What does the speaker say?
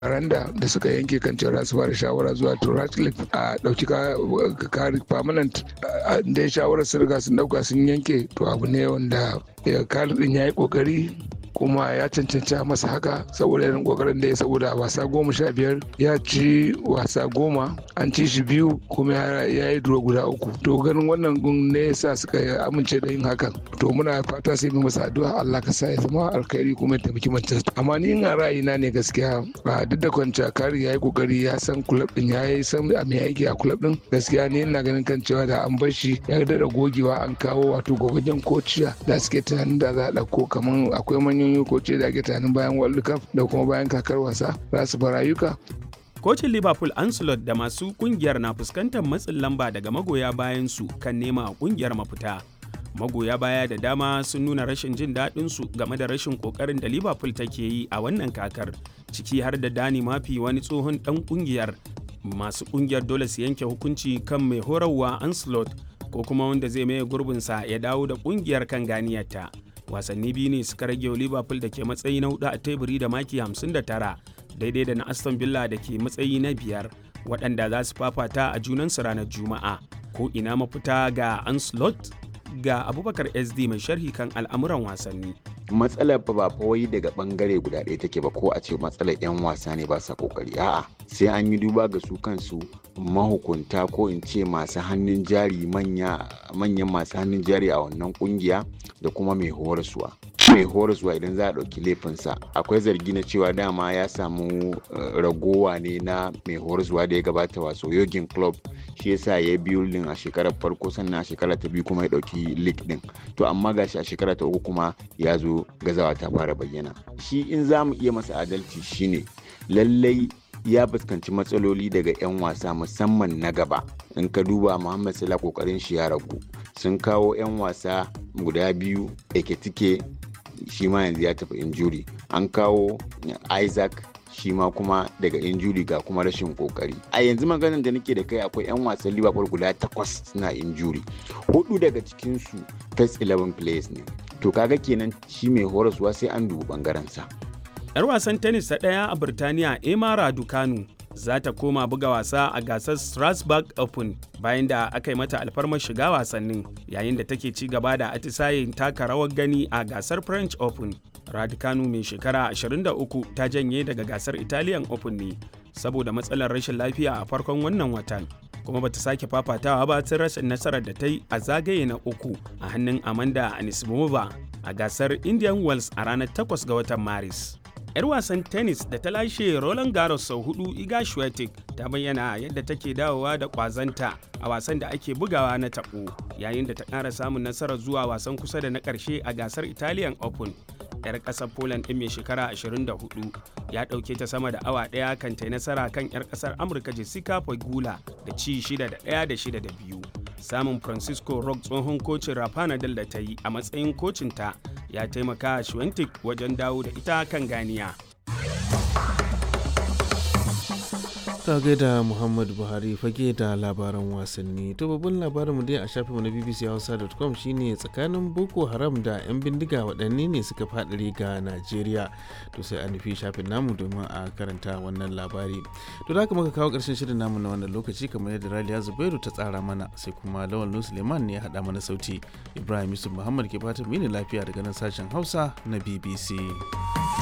Randa da suka yanke kan cewa su fara shawara zuwa to Ratcliffe a ɗauki kari permanent da shawarar sun riga sun ɗauka sun yanke to abu ne wanda kari ɗin ya yi ƙoƙari kuma ya cancanci masa haka saboda irin kokarin da ya saboda wasa goma sha biyar ya ci wasa goma an ci shi biyu kuma ya yi duro guda uku to ganin wannan gun ne yasa suka amince da yin hakan to muna fata sai mu masa addu'a Allah ka sa ya zama alkhairi kuma ya taimaki Manchester amma ni ina ra'ayina ne gaskiya ba duk da kwanciya kari ya yi kokari ya san kulab din ya yi san a mai aiki a kulab din gaskiya ni ina ganin kan cewa da an bar shi ya daɗa gogewa an kawo wato gogajen kociya da suke tunanin da za a ɗauko kamar akwai manyan yi koce da ake tunanin bayan World Cup da kuma bayan kakar wasa za su bar rayuka. Kocin Liverpool Ancelot da masu kungiyar na fuskantar matsin lamba daga magoya bayan su kan nema kungiyar mafita. Magoya baya da dama sun nuna rashin jin daɗin su game da rashin kokarin da Liverpool take yi a wannan kakar, ciki har da Dani Mafi wani tsohon ɗan kungiyar. Masu kungiyar dole su yanke hukunci kan mai horarwa Ancelot ko kuma wanda zai maye gurbinsa ya dawo da kungiyar kan ganiyarta. wasanni biyu ne suka rage wa liverpool da ke matsayi na hudu a teburi da maki 59 daidai da na aston villa da ke matsayi na biyar waɗanda za su fafata a junansu ranar juma'a ko ina mafita ga anslot ga abubakar sd mai sharhi kan al'amuran wasanni matsalar ba fa wai daga bangare guda ɗaya take ba ko a ce matsalar 'yan wasa ne ba sa kokari a'a sai an yi duba ga su kansu mahukunta ko in ce masu hannun jari manya manyan masu hannun jari a wannan kungiya da kuma mai horaswa mai horaswa idan za a ɗauki laifinsa akwai zargi na cewa dama ya samu ragowa ne na mai horaswa da ya gabata waso yogin club shi yasa ya biyu din a shekarar farko sannan a shekara ta biyu kuma ya ɗauki league din to amma gashi a shekara ta uku kuma ya zo gazawa ta fara bayyana shi in za mu iya masa adalci shine lallai ya fuskanci matsaloli daga 'yan wasa musamman na gaba in ka duba muhammad salah kokarin shi ya ragu sun kawo 'yan wasa guda biyu eketike shi ma yanzu ya tafi injuri an kawo isaac shi ma kuma daga injuri ga kuma rashin kokari a yanzu maganar da nake da kai akwai 'yan wasan liverpool guda takwas suna injuri hudu daga cikinsu first 11 players ne to kaga kenan shi mai horaswa sai an dubi bangaren sa 'Yar wasan tennis ta ɗaya a Birtaniya Emma Raducanu za ta koma buga wasa a gasar Strasbourg Open bayan da aka yi mata alfarmar shiga wasannin yayin da take ci gaba da atisayen taka rawar gani a gasar French Open. Raducanu mai shekara 23 ta janye daga gasar Italian Open ne saboda matsalar rashin lafiya a farkon wannan watan. kuma bata sake fafatawa ba tun rashin nasarar da ta yi a zagaye na uku a hannun Amanda Anisimova a gasar Indian Wells a ranar 8 ga watan Maris. 'yar wasan tennis da ta lashe Roland Garros sau hudu Iga Swiatek ta bayyana yadda take dawowa da kwazanta a wasan da ake bugawa na taɓo yayin da ta ƙara samun nasarar zuwa wasan kusa da na ƙarshe a gasar Italian Open. 'yar ƙasar Poland ɗin mai shekara 24 ya ɗauke ta sama da awa ɗaya kan ta nasara kan 'yar ƙasar Amurka Jessica Pegula da ci 6 da 1 da 6 da 2. Samun Francisco Rock tsohon kocin Rafa Nadal da ta yi a matsayin kocinta ya taimaka Schwentik wajen dawo da ita kan ganiya. ta gaida muhammad buhari fage da labaran wasanni to babban labarin mu dai a shafinmu na bbc hausa.com shine tsakanin boko haram da 'yan bindiga waɗanne ne suka faɗari ga najeriya to sai a nufi shafin namu domin a karanta wannan labari to da muka kawo ƙarshen shirin namu na wannan lokaci kamar yadda raliya zubairu ta tsara mana sai kuma lawal suleiman ne ya haɗa mana sauti ibrahim yusuf muhammad ke fatan mini lafiya daga nan sashen hausa na bbc